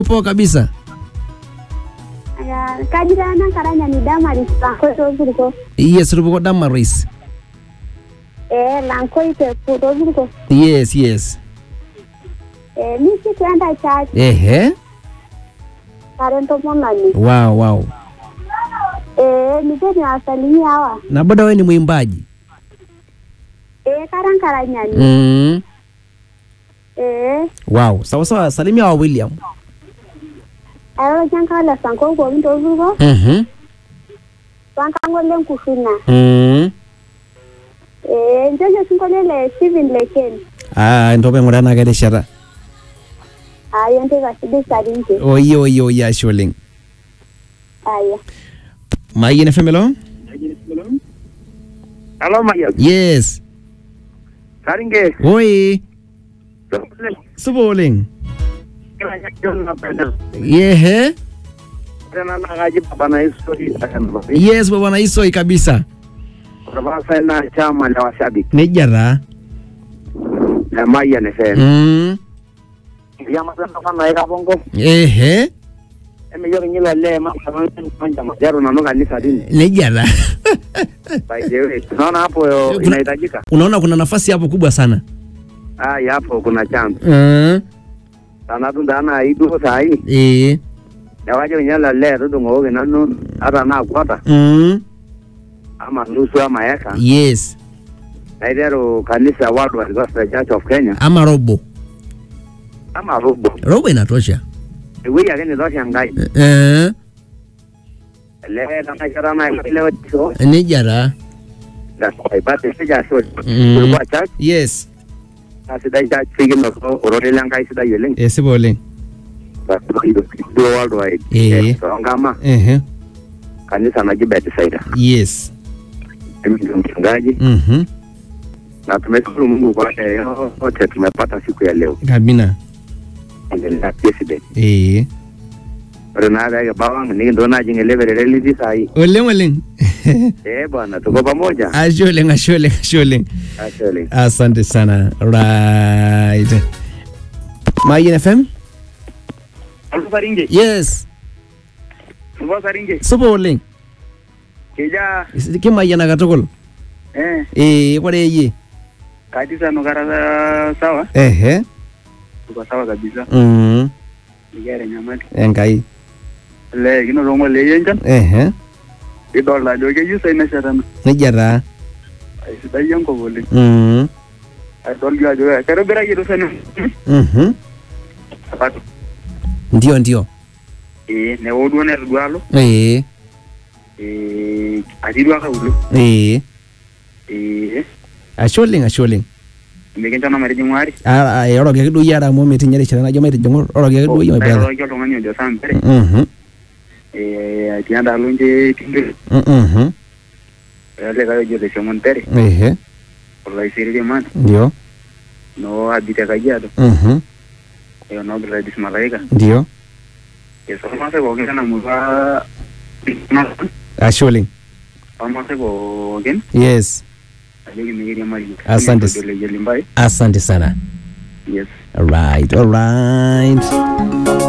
poa kabisa Aya, kaji taa nankaranya ni damaris lankoi toopurko yes tupuko damaris ee lankoi tepu toopurko yes yes ee misi tuenda church ehe tare ntomononi wow wow ee nipeni wasalimia hawa na bado wewe ni mwimbaji ee kara nkaranyani mm. ee wow sawa sawa salimia wa william airoroki enkala sankoi pookin toopurko mhm wankang'ole nkurruna mm. ee nchoki osinkolio le Stephen Leken ah ntopa aing'uraa enaa kerishata aya enteipa sidai sarinche oye oye oye ashe oleng aya mayian fm elo Halo Mayan. yes Saringe. oi supa oleng yehe Tena nakaji baba na history akan yes baba na isoi kabisa Kutoka na chama la washabiki nejia taa na Mayan FM. mm. Ya masana kana eka bongo. ehe Eme yo ngila le ma kama manja majaro na noga kanisa dini. nejia taa By the way, tunaona hapo yo Kuna- inahitajika. unaona kuna nafasi hapo kubwa sana Ah, ya hapo kuna chance. mm. Sana tu ndana idu sai. eh. Ya waje nyala le tu ngo na no hata na kwata mm. ama nusu ama eka. yes Na idero kanisa World Gospel Church of Kenya ama robo ama robo. robo inatosha Ewe yake ni dosha ngai. eh. Le na kara na ile wacho. nejia taa That's why but the sija so. Mm. Kulikuwa church yes asidai church figin no orore langai sidai oleng. esipa oleng But do do worldwide. Eh. So ngama ehe kanisa naji Bethsaida. yes Mimi ndio mchungaji mhm na tumeshukuru Mungu kwa leo wote tumepata siku ya leo. kabina Endelea president. eh. Ore na ga bawang ni ndo na jinge level religious sai. oleng oleng Eh bwana tuko pamoja. ashe oleng ashe oleng ashe oleng Actually. asante sana right mayian fm Alfu saringe. yes Subo saringe. supa oleng Kija kimayiana katukul eh eh kore yie kanisa no kara sawa. ehe Tuko sawa kabisa. mm. Nigere nyamali. enkai Le kino rongo le yenjan. ehe Idol ajo keyieu sai neshetana. nejia taa Aisidai enkop oleng. mm. Adol jo ajo keitobiraki rusani. mhm. ndio ndio Eh, newo duo netu duo alo. eh. Eh, atii duo akauluo. eh. Eh, ashe oleng ashe oleng mikincho na matijing'u ari. Ah, ah, oroki ake duo yie ara amu metinye erishata najo maitijing'u oroki ake duo yie my brother Nairoroki oltung'ani ojo saa mbere. Mhm, Eh, atii endaalo nche Tindiri. mhm, Olikae ojo Leshomon Tere. ehe Olaisiriri man. ndio No abite Kajiado. mhm, Eh, no Gladys Malaika. ndio Eh, so irmaasai pookin lena murua ashe oleng ormaasai pookin yes ajoki mikiriamari. Asante. Ojo Leyioli Mbai. asante sana Yes. alright alright